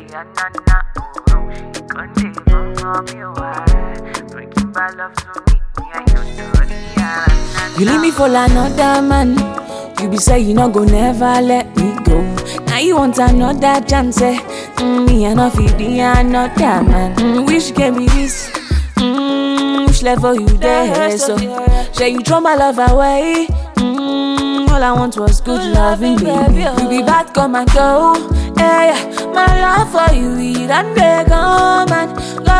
Ariana, oh, she gon' take from me, why? Breaking bad love to me, me I don't know Ariana. You leave me for another man. You be say you no go never let me go. Now you want another chance. Eh? Mm, me I no fit be another man. Mm, wish can be this. Mm, which level you there? So, say you throw my love away. Mm, all I want was good loving, baby. You be bad, come and go. Yeah, yeah. my love for you, it and they come and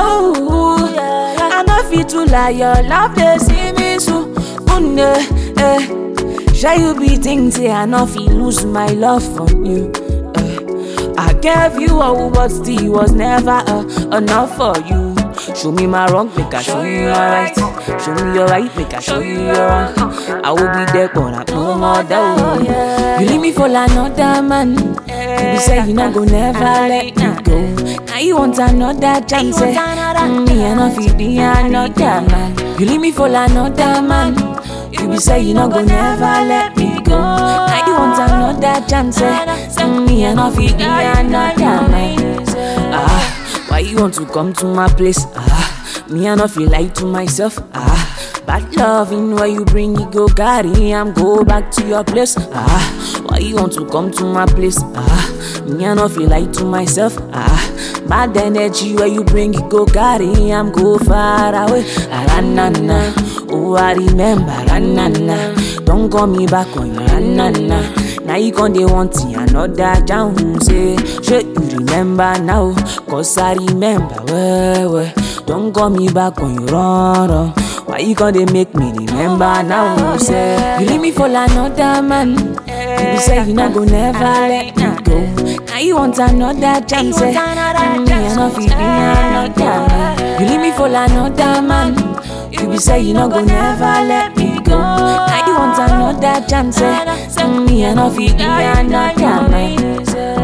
go. I no fit to lie, your love they see me so. One eh. Shall you be think say I no fit lose my love for you? Eh. I gave you all, but still was never uh, enough for you. Show me my wrong, make I show you your right. Show me your right, make I show you your wrong. I will be there, but I'm no more there. You leave me for another man. You be say you not go never let me go. Now you want another chance. eh? Mm, Me I no fit be another man. You leave me for another man. You be say you not go never let me go. Now you want another chance. eh? Mm, Me I no fit be another man. Ah, why you want to come to my place? Ah, me I no feel like to myself. Ah, bad loving where you bring it go carry am go back to your place. Ah, why you want to come to my place? Ah, me I no feel like to myself. Ah, bad energy where you bring it go carry am go far away. Ah, na na, oh I remember. Ah, na na, don't call me back on your ah, na na. Now you con dey want it, another down say Shey you remember now Cause I remember well well Don't call me back when you run run Why you con dey make me remember now say You leave me for another man You be say you not go never let me go Now you want another chance eh? Mm, Me I no fit be another man You leave me for another man You be say you not go never let me go Now you want another chance eh? Mm, Me I no fit be another man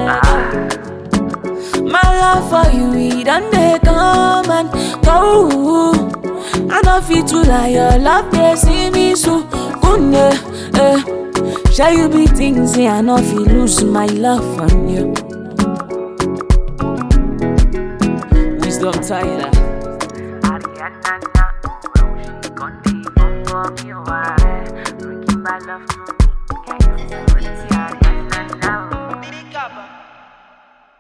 My love for you, it done they come and go. I no fit to lie, your love they see me so good. Eh, eh. Shall you be thinking say I no fit lose my love on you? Wisdom Tyler. Ariana, oh, she gon' take from me, why? Breaking bad love to me, me I don't know Ariana.